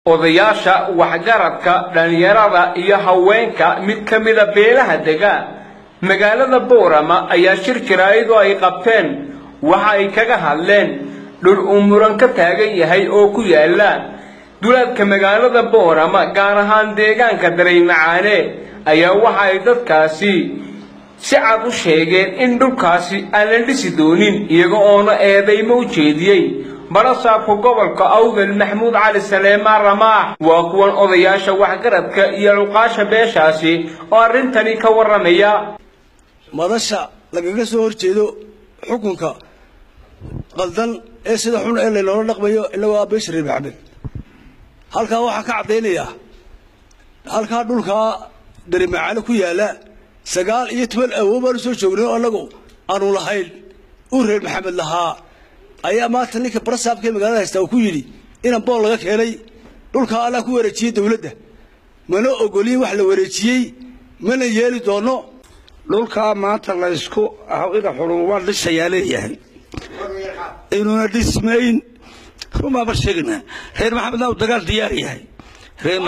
odayaasha waxgaradka dhallinyarada iyo haweenka mid ka mida beelaha dega magaalada boorama ayaa shir jaraa'id oo ay qabteen waxa ay kaga hadleen dhul uu muran ka taagan yahay oo ku yaala duleedka magaalada boorama gaar ahaan deegaanka daraymacaane ayaa waxa ay dadkaasi si cad u sheegeen in dhulkaasi aan la dhisi doonin iyaga oona eedaymo u jeediyey barasaabka gobolka awdal maxamuud cali saleemaan ramaax waa kuwan odayaasha waxgaradka iyo cuqaasha beeshaasi oo arrintani ka warramaya madasha lagaga soo horjeedo xukunka qaldan ee sida xun ee loola dhaqmayo inagoo beesha reer maxamed halkaa waxaa ka caddaynayaa halkaa dhulkaa darimacaane ku yaalla sagaal iyo toban awood baanu soo joognay oo annagu aanu lahayn uu reer maxamed lahaa ayaa maanta ninka barasaabka ee magaalada haystaa uu ku yidhi inan bool laga keenay dhulkaa allaa ku wareejiyey dawladda mana ogolin wax la wareejiyey mana yeeli doono dhulkaa maanta laysku ina xurun waa dhisayaa leeyahay inuuna dhismayn rumaaba sheegna reer maxamedna uu dagaal diyaar yahay reer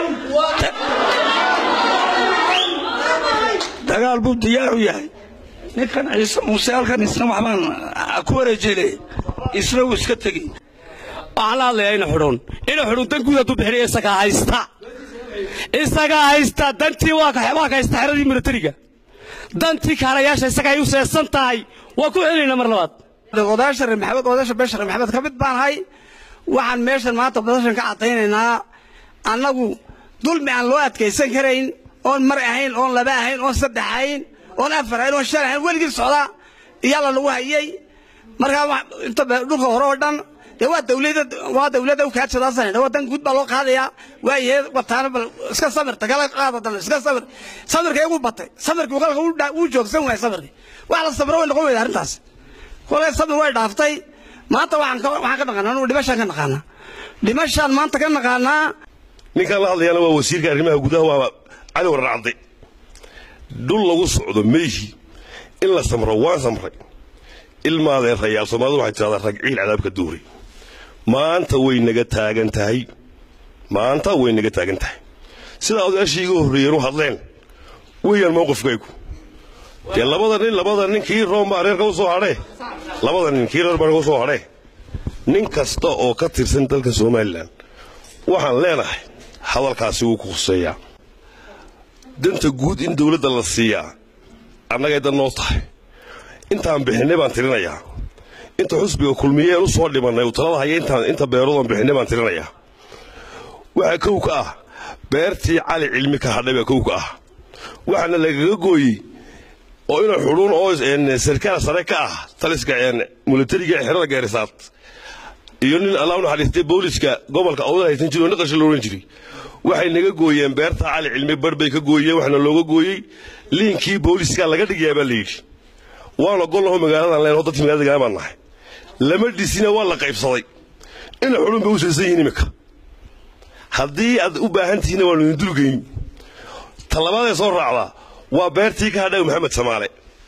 maxamed dagaal buu diyaar u yahay ninkan ciise muuse halkan isna waxbaan ku wareejile isna uu iska tegi waxaan la hadlayaa ina xudhun ina xudhun dan guud hadduu bixinaya isagaa haysta isagaa haysta dantii waa ka haysta xeradii milatariga dantii kaalayaasha isaga ay u seesan tahay waa ku celinayna mar labaad odayaasha reer maxamed odayaasha beesha reer maxamed ka mid baan ahay waxaan meeshan maanta badashan ka caddaynaynaa annagu dulmi aan loo adkaysan karayn oon mar ahayn oon laba ahayn oon saddex ahayn oon afar ahayn oon shan ahayn weligii socda iyaala lagu hayay markaa inta dhulka hore oo dhan dee waa dawlada waa dawladda ukaajadaasana waa dan guud baa loo qaadayaa waayahe wataana bal iska samirta kala qaada dan iska samir samirka igu batay samirkii qalka uu joogsan waayay samirkii wax la samiro way noqon weyda arrintaas kolay samir way dhaaftay maanta waxaan ka waxaan ka naqaanaa anu dhimashaan ka naqaanaa dhimashaan maanta ka naqaanaa ninkaan la hadlayana waa wasiirka arrimaha gudaha waa cali warracde dhul lagu socdo meeshii in la samro waan samray ilmaadeen rayaal soomaalida waxay tidhahdaa ragciil cadaabka duuri maanta way naga taagan tahay maanta way naga taagan tahay sidaa odayaashii iga horreeyeen u hadleen weeyaan mowqifkaygu dee labada nin labada nin kii room baa reerka u soo hadhee labada nin kii reer baa reerka u soo hadhee nin kasta oo ka tirsan dalka somalilan waxaan leenahay hadalkaasi wuu ku khuseeyaa danta guud in dawladda la siiyaa annagay dan noo tahay intaan bixinay baan tirinayaa inta xusbiga kulmiyeen u soo dhimannay uu talada haya inta beeroodaan bixinay baan tirinayaa waxaa kow ka ah beertii cali cilmi ka hadhay baa kow ka ah waxaana lagaga gooyey oo ina xudhuun oo sarkaal sare ka ah taliska milatariga ee xerada geerisaad iyo nin allah u naxariistay booliska gobolka awda haysan jiro naqasha la odhan jiray waxay naga gooyeen beerta cali cilmi bar bay ka gooyeen waxaana looga gooyey liinkii booliska laga dhigayaa baa la yidhi waan ogolnaho magaaladan leenaho dadkii magaalada degaan baan nahay lama dhisina waa la qaybsaday ina xudhuun bay u seesan yihiin iminka haddii aad u baahan tihiinna waanu idin dulgeyn talabaadee soo raacdaa waa beertii ka hadhay maxamed samaale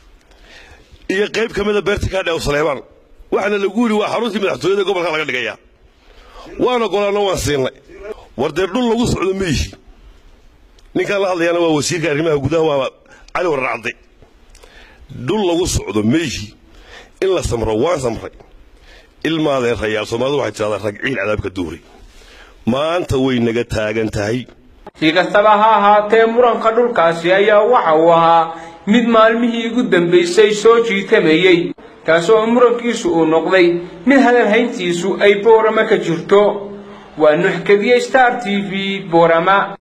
iyo qayb ka mida beertii ka hadhay saleebaan waxaana lagu yidhi waa xaruntii madaxtooyada gobolka laga dhigayaa waan ogolaano waan siinay war dee dhul lagu socdo meyihi ninkaan la hadlayaana waa wasiirka arrimaha gudaha waa cali warracde dhul lagu socdo meyihi in la samro waan samray ilmaadeen rayaal soomaalida waxay tidhahdaa ragciil cadaabka duuri maanta way naga taagan tahay si kastaba ha ahaatee muranka dhulkaasi ayaa waxa uu ahaa mid maalmihii ugu dambaysay soo jiitamayey kaasoo murankiisu uu noqday mid hadalhayntiisu ay boorama ka jirto waa nuxkadiye star t v boorama